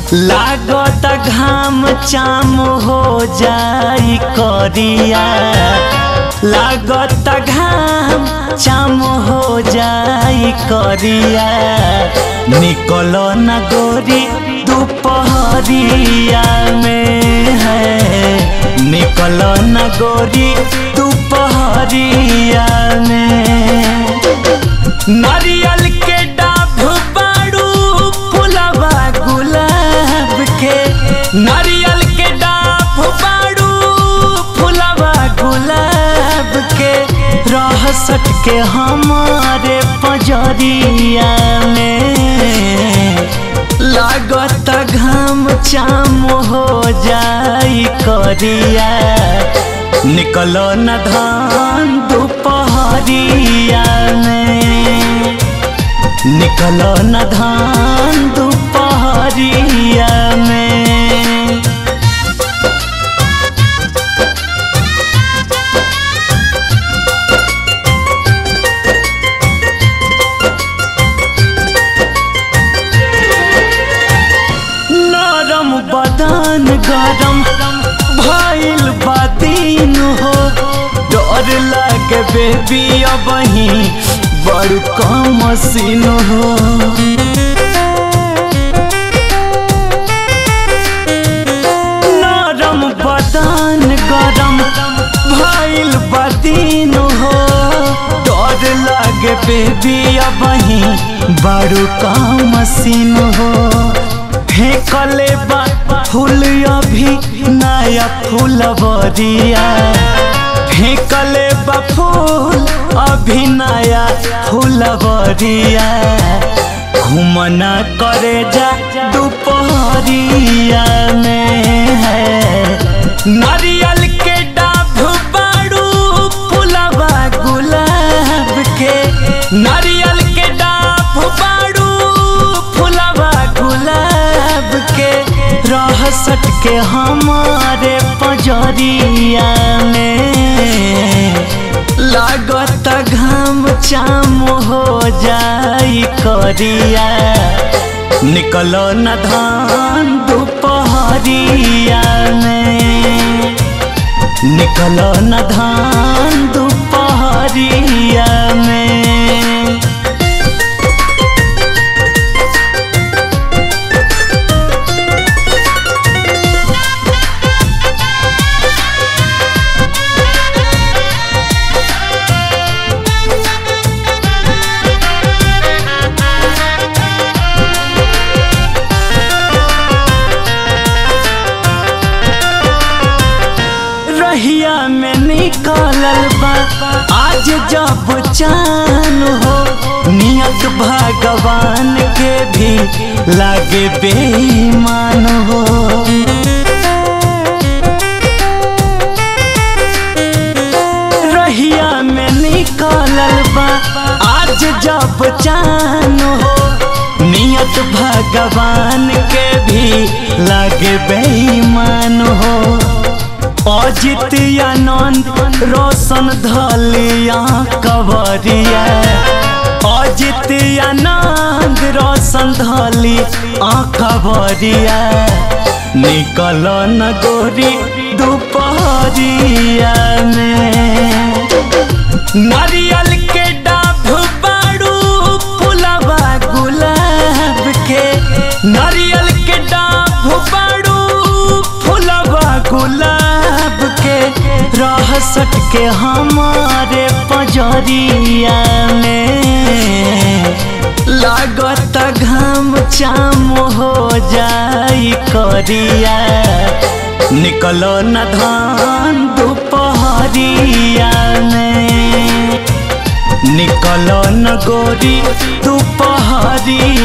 लागत घाम चाम हो जाई करिया लागत घाम चाम हो जाई करिया निकल न गोरी दोपहरिया में है निकल न गोरी दोपहरिया में नारियल के डाभ बाड़ू फुलवा गुलाब के नारियल के डाभ बाड़ू फुलवा गुलाब के रह सट के हमारे पजरिया में लागत घाम चाम हो जाई करिया निकल न धान दोपहरिया में निकल न धान दोपहरिया में नरम बदन गरम भइल बातीन हो डर लागे बेबी अब ही बड़ कम सीन हो नरम बदन गरम भइल बातीन हो डर लागे बेबी अब ही बड़ कम सीन हो फेंकले बा फूल अभी नया फूल बरिया फेंकले बा फूल अभी नया फूल बरिया घूमना करे जा दोपहरिया में है नारियल के डाभ बाड़ू फुलवा गुलाब के नारियल के डाभ बाड़ू फुलवा गुलाब के रह सट के हमारे पजरिया में लागत घाम चाम हो जाई करिया निकल न धान दोपहरिया में निकल न धान दोपहरिया में रहिया में निकलल बा आज जब चान हो नियत भगवान के भी लागे बेईमान हो रहिया में निकलल बा आज जब चान हो नियत भगवान के भी लागे बेईमान हो अजित आनंद रोशन धलिया कवरिया अजित आनंद रोशन धली कवरिया निकल न गोरी दोपहरिया में नारियल के डाभ बाड़ू फुलवा गुलाब के नारियल के डाभ बाड़ू फुलवा गुलाब के रह सट के हमारे पजरिया में लागत घाम चाम हो जाई करिया निकल न धान दोपहरिया में निकल न गोरी दोपहरिया